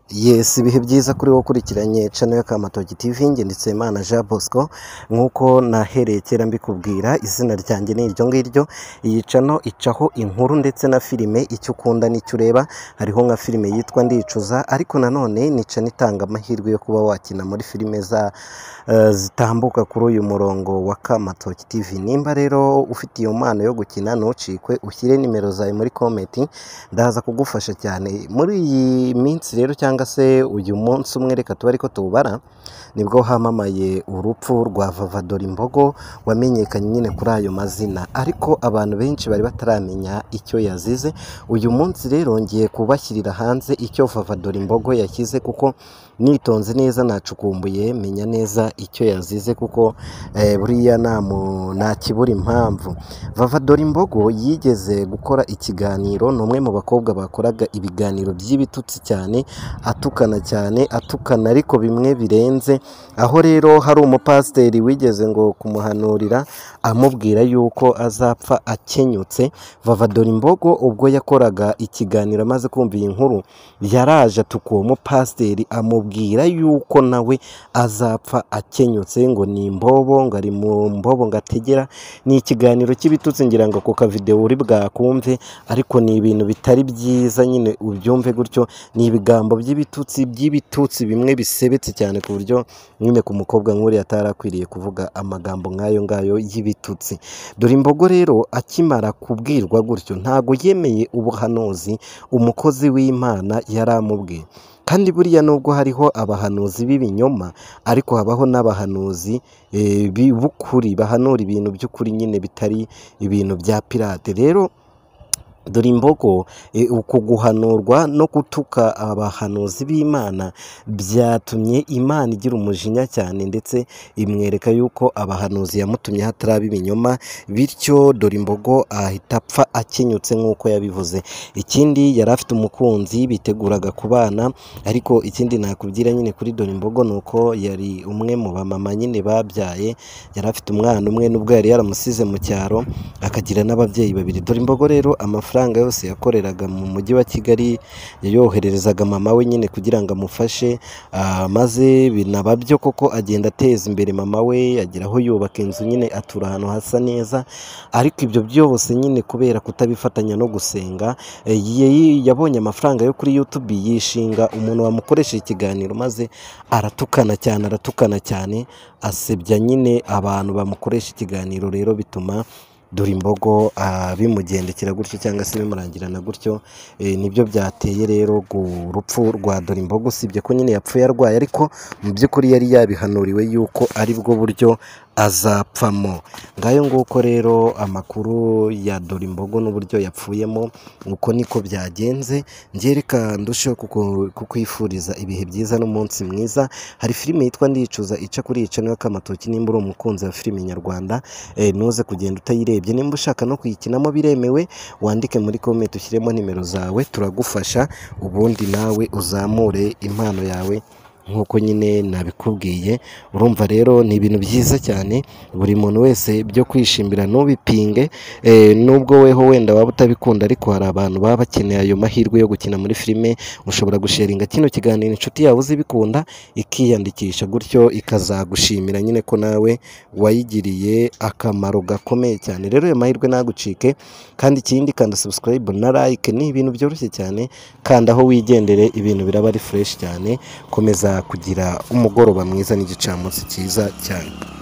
Yes ibihe byiza kuri wowe ukurikiranye cano ya Kamatoki TV njye ndetse Imana Jean Bosco nk'uko nahereye kera mbikubwira izina ryanjye ni iryo ngiryo iyi cano icaho inkuru ndetse na filime icyo ukunda n'icyo ureba hariho nka filime yitwa ndicuza ariko nanone ni cano itanga amahirwe yo kuba wakina muri filime za eh, zitambuka kuri uyu murongo wa Kamatoki TV nimba rero ufite iyo mpano yo gukina ntucikwe ushyire nimero zawe muri komenti ndaza kugufasha cyane muri iyi minsi rero cyangwa se uyu munsi umwe reka tuba ariko tuwubara nibwo hamamaye urupfu rwa vavadora imbogo wamenyekanye nyine kuri ayo mazina ariko abantu benshi bari bataramenya icyo yazize uyu munsi rero ngiye kubashyirira hanze icyo vavadora imbogo yashyize kuko nitonze neza nacukumbuye menya neza icyo yazize kuko eh, buriya nta mu- nta kibura impamvu vavadora imbogo yigeze gukora ikiganiro ni umwe mu bakobwa bakoraga ibiganiro by'ibitutsi cyane atukana cyane atukana ariko bimwe birenze aho rero hari umupasiteri wigeze ngo kumuhanurira amubwira yuko azapfa akenyutse vavadora imbogo ubwo yakoraga ikiganiro amaze kumva iyi nkuru yaraje atuka uwo mupasiteri amubwira yuko nawe azapfa akenyutse ngo ni imbobo ngo ari mu mbobo ngo ategera ni ikiganiro cy'ibitutsi ngira ngo ku kavidewo uri bwakumve ariko ni ibintu bitari byiza nyine ubyumve gutyo ni ibigambo by'ibitutsi by'ibitutsi bimwe bisebetse cyane ku buryo nyine ku mukobwa nk'uriya atari akwiriye kuvuga amagambo nk'ayo ngayo y'ibitutsi dore imbogo rero akimara kubwirwa gutyo ntago yemeye ubuhanuzi umukozi w'imana yari amubwiye kandi buriya nubwo hariho abahanuzi b'ibinyoma ariko habaho n'abahanuzi eh, bi- b'ukuri bahanura ibintu by'ukuri nyine bitari ibintu bya pirate rero dore imbogo e, uku guhanurwa no gutuka abahanuzi b'imana byatumye imana igira umujinya cyane ndetse imwereka yuko abahanuzi yamutumye hataraba ibinyoma bityo dore imbogo ahita apfa akenyutse nk'uko yabivuze ikindi yari afite umukunzi biteguraga kubana ariko ikindi nakubwira nyine kuri dore imbogo ni uko yari umwe mu bamama nyine babyaye yari afite umwana umwe n'ubwo yari yaramusize mu cyaro akagira n'ababyeyi babiri dore imbogo rero amafaranga yose yakoreraga mu mujyi wa kigali yayohererezaga mama we nyine kugira ngo amufashe ah, maze binaba byo koko agenda ateza imbere mama we agera aho yubaka inzu nyine atura ahantu hasa neza ariko ibyo byose nyine kubera kutabifatanya no gusenga eh, yi- yabonye amafaranga yo kuri youtube yishinga umuntu wamukoresha ikiganiro maze aratukana cyane aratukana cyane asebya nyine abantu bamukoresha ikiganiro rero bituma dore imbogo ah, bimugendekera gutyo cyangwa se bimurangirana gutyo Eh, nibyo byateye rero gu- urupfu rwa dore imbogo usibye ko nyine yapfuye arwaye ariko mu by'ukuri yari yabihanuriwe yuko aribwo buryo azapfamo ngayo nguko rero amakuru ya dore imbogo n'uburyo yapfuyemo uko niko byagenze ngereka ndusheho kuku- kukwifuriza ibihe byiza n'umunsi mwiza hari filime yitwa ndicuza ica kuri ica niyo kamatoki nimba uri umukunzi wa filime nyarwanda eh, ntuze kugenda utayirebye nimba ushaka no kuyikinamo biremewe wandike muri komenti ushyiremo nimero zawe turagufasha ubundi nawe uzamure impano yawe nk'uko nyine nabikubwiye urumva rero ni ibintu byiza cyane buri muntu wese byo kwishimira ntubipinge eh, nubwo weho wenda waba utabikunda ariko hari abantu baba bakeneye ayo mahirwe yo gukina muri filime ushobora gusharinga kino kiganiro inshuti yawe uzibikunda ikiyandikisha gutyo ikazagushimira nyine ko nawe wayigiriye akamaro gakomeye cyane rero ayo mahirwe ntagucike kandi ikindi kanda subscribe na like ni ibintu byoroshye cyane kandi aho wigendere ibintu biraba ari fresh cyane komeza kugira umugoroba mwiza n'igicamunsi cyiza cyane